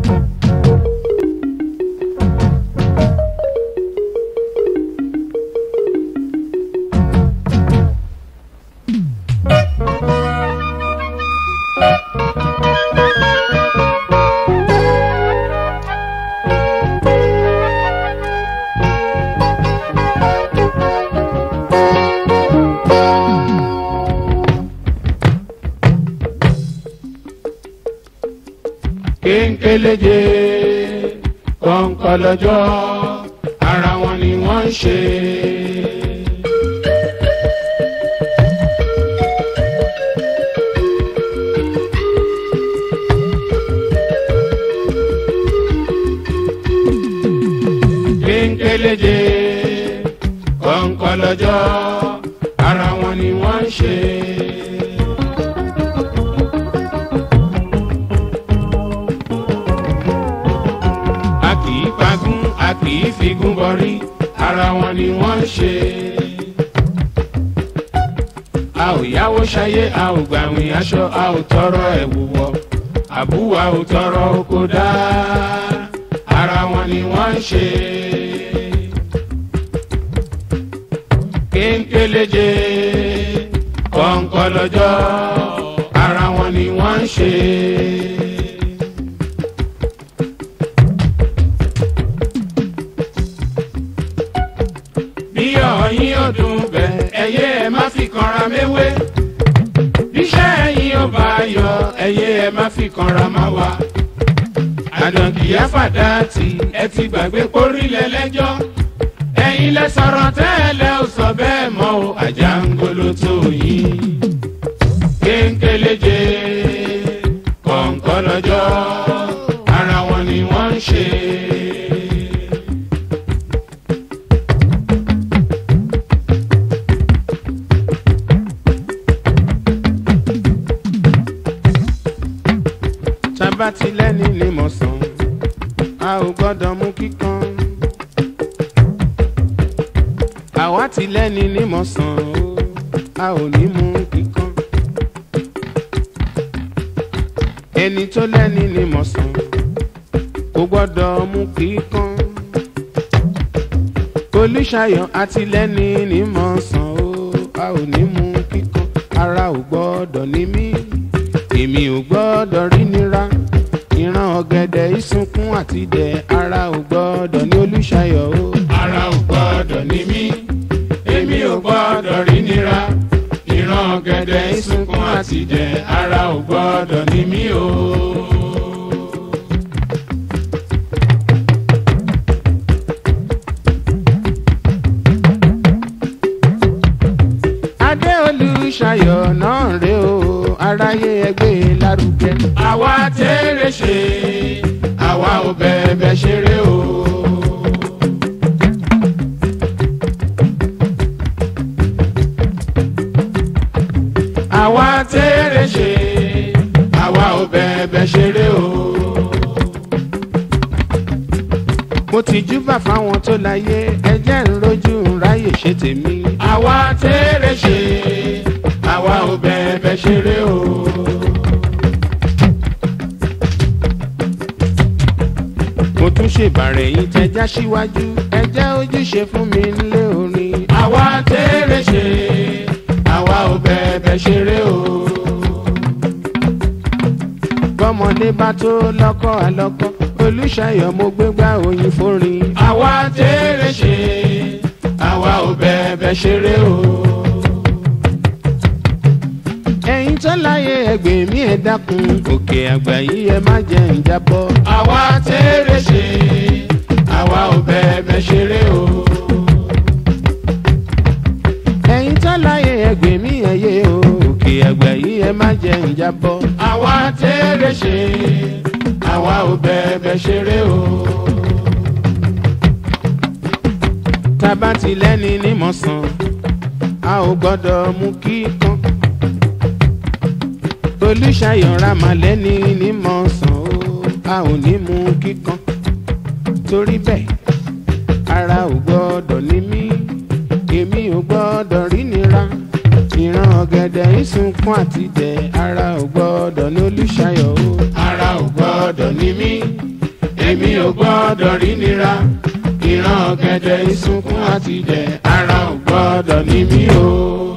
kéńkéléje kọ̀ǹkọ̀lọ́jọ́ ara wọn ni wọ́n ń ṣe. kéńkéléje kọ̀ǹkọ̀lọ́jọ́ ara wọn ni wọ́n ń ṣe. a kì í pagún a kì í figún bọrí ara wọn ni wọ́n ń ṣe. a ò yáwó ṣayé a ò gbàwìn aṣọ a ò tọrọ ẹ̀wù wọ̀ àbúwà ò tọrọ oko dá ara wọn ni wọ́n ń ṣe. kéńkéléje kọ̀ǹkọ̀lọ́jọ́ ara wọn ni wọ́n ń ṣe. bí ọ̀yin ọdún bẹ̀ ẹyẹ ẹ má fi kanra méwé bíṣẹ́ ẹ̀yin ò bá yọ ẹyẹ ẹ má fi kanra má wa àdànkìyá fàdáàtì ẹ ti gbàgbé pórílẹ̀ lẹ́jọ́ ẹ̀yin lẹ sọ̀rọ̀ tẹ́lẹ̀ ò sọ bẹ́ẹ̀ mọ́ o àjàngolo tó yín kéńkéléje kọ̀ǹkọ̀lọ́jọ́ ara wọn ni wọ́n ń ṣe. tabatilẹ́ni ni mo sàn a ò gbọ́dọ̀ mú kíkan. àwa ti lẹ́ni ní mo sàn o a ò ní mú kíkan. ẹni tó lẹ́ni ní mo sàn kò gbọ́dọ̀ mú kíkan. olùṣàyọ̀ àti lẹ́ni ní mo sàn o a ò ní mú kíkan. ara ò gbọ́dọ̀ ní mí èmi ò gbọ́dọ̀ rí nira ìran ọ̀gẹ̀dẹ̀ ìsunkún àti dẹ̀ ara ò gbọ́dọ̀ ní olùṣàyọ̀ o. ara ò gbọ́dọ̀ ní mí èmi ò gbọ́dọ̀ rí nira ìran ọ̀gẹ̀dẹ̀ ìsunkún àti dẹ̀ ara ò gbọ́dọ̀ ní mí o. adé olùṣàyọ̀ náà rè o aráyé ẹgbẹ́ lárugẹ. àwa tẹ́rẹ̀ ṣe àwa ò bẹ̀bẹ̀ ṣeré o. àwa tẹ́rẹ̀ ṣe àwa ò bẹ̀bẹ̀ ṣeré o. mo ti júbà fáwọn tó láyé ẹjẹ́ ń rojú ń ráyè ṣe tèmi. àwa tẹ́rẹ̀ ṣe àwa ò bẹ̀bẹ̀ ṣeré o. mo tún ṣèbàrẹ̀ yín tẹjá síwájú ẹjẹ́ ojúṣe fún mi nílé orin. àwa tẹ́rẹ̀ ṣe àwa ò bẹ̀bẹ̀ ṣeré o. bọ́mọdé bá tó lọ́kọ́ àlọ́kọ́ olùṣàyọ̀ mo gbégbá oyin fórin. àwa tẹ́rẹ̀ ṣe àwa ò bẹ̀bẹ̀ ṣeré o. ẹ̀yin tó láyé ẹgbẹ́ mi ẹ̀ dákun òkè àgbà yìí ẹ má jẹ́ ń jábọ́. àwa tẹ́rẹ̀ ṣe àwa ò bẹ̀bẹ̀ ṣeré o. ẹ̀yin tó láyé ẹgbẹ́ mi ẹ̀ yé o òkè àgbà yìí ẹ má jẹ́ ń jábọ́. àwa tẹ́rẹ̀ ṣe àwa ò bẹ̀bẹ̀ ṣeré o. tábà ti lẹ́ni ní mọ̀sán a ò gbọ́dọ̀ mú kíkan. olùṣàyọ̀ ramalẹ́ni ní mọ̀sán o a ò ní mú kíkan. torí bẹ́ẹ̀ ara ò gbọ́dọ̀ ní mí èmi ò gbọ́dọ̀ rí nira ìran ọ̀gẹ̀dẹ̀ ìsunkún àti dẹ̀ ara ò gbọ́dọ̀ ní olùṣàyọ̀ o. ara ò gbọ́dọ̀ ní mí èmi ò gbọ́dọ̀ rí nira ìran ọ̀gẹ̀dẹ̀ ìsunkún àti jẹ ara ò gbọ́dọ̀ ní mí o.